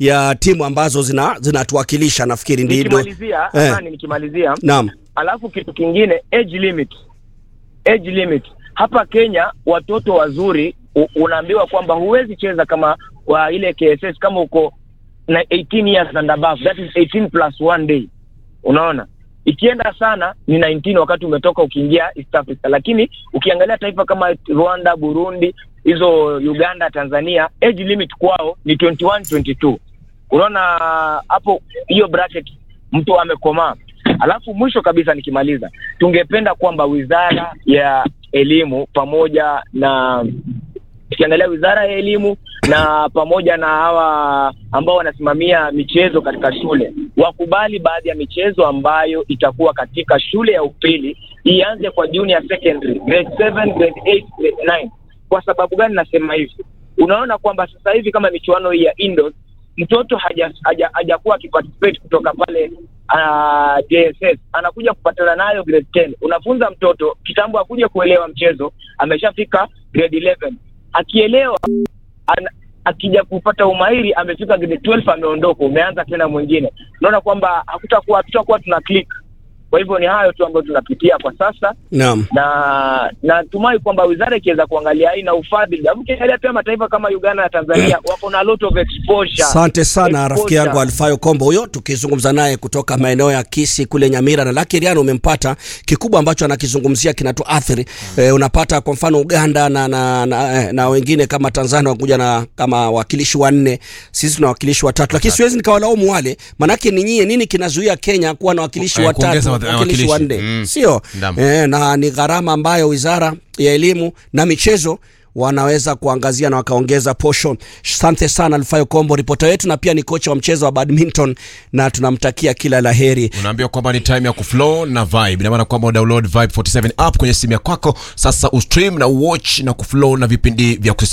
ya timu ambazo zina zinatuwakilisha nafikiri ndivyo. Nikimalizia, Eh. amani nikimalizia. Naam. Alafu kitu kingine age limit. Age limit. Hapa Kenya watoto wazuri u- unaambiwa kwamba huwezi cheza kama wa ile KSS kama uko na 18 years and above. That is 18 plus one day. Unaona? Ikienda sana ni 19 wakati umetoka ukiingia East Africa, lakini ukiangalia taifa kama Rwanda, Burundi, hizo Uganda, Tanzania, age limit kwao ni 21 22. Unaona hapo hiyo bracket mtu amekomaa. Alafu mwisho kabisa nikimaliza, tungependa kwamba wizara ya elimu pamoja na tukiangalia wizara ya elimu na pamoja na hawa ambao wanasimamia michezo katika shule wakubali baadhi ya michezo ambayo itakuwa katika shule ya upili ianze kwa junior secondary grade 7 grade 8 grade 9 kwa sababu gani nasema hivi unaona kwamba sasa hivi kama michuano hii ya indoors mtoto haja- haja- hajakuwa akiparticipate kutoka pale uh, JSS anakuja kupatana nayo grade 10 unafunza mtoto kitambo akuja kuelewa mchezo ameshafika grade 11 akielewa ana, akija kupata umahiri amefika grade 12 ameondoka umeanza tena mwingine unaona kwamba hakutakuwa hatutakuwa tuna click kwa hivyo ni hayo tu ambayo tunapitia kwa sasa Naam. na natumai kwamba wizara ikiweza kuangalia hii na ufadhili alafu ukiangalia pia mataifa kama Uganda na Tanzania wako na lot of exposure Asante sana Exposure. rafiki yangu Alfayo Kombo huyo, tukizungumza naye kutoka maeneo ya Kisi kule Nyamira na Lucky Riano. Umempata kikubwa ambacho anakizungumzia kinatuathiri. Eh, unapata kwa mfano Uganda na, na, na, eh, na wengine kama Tanzania wakuja na kama wakilishi wanne, sisi tuna wakilishi watatu, lakini siwezi nikawalaumu wale, manake ni nyie, nini kinazuia Kenya kuwa na wakilishi Eh, watatu, kuongeza wat- wakilishi wakilishi. wanne, Mm. sio Naam. eh, na ni gharama ambayo wizara ya elimu na michezo wanaweza kuangazia na wakaongeza posho. Asante sana Alfayo Kombo, ripota wetu na pia ni kocha wa mchezo wa badminton, na tunamtakia kila la heri. unaambiwa kwamba ni time ya kuflow na vibe ina maana kwamba download vibe 47 app kwenye simu ya kwako sasa ustream na uwatch na kuflow na vipindi vya kusisimua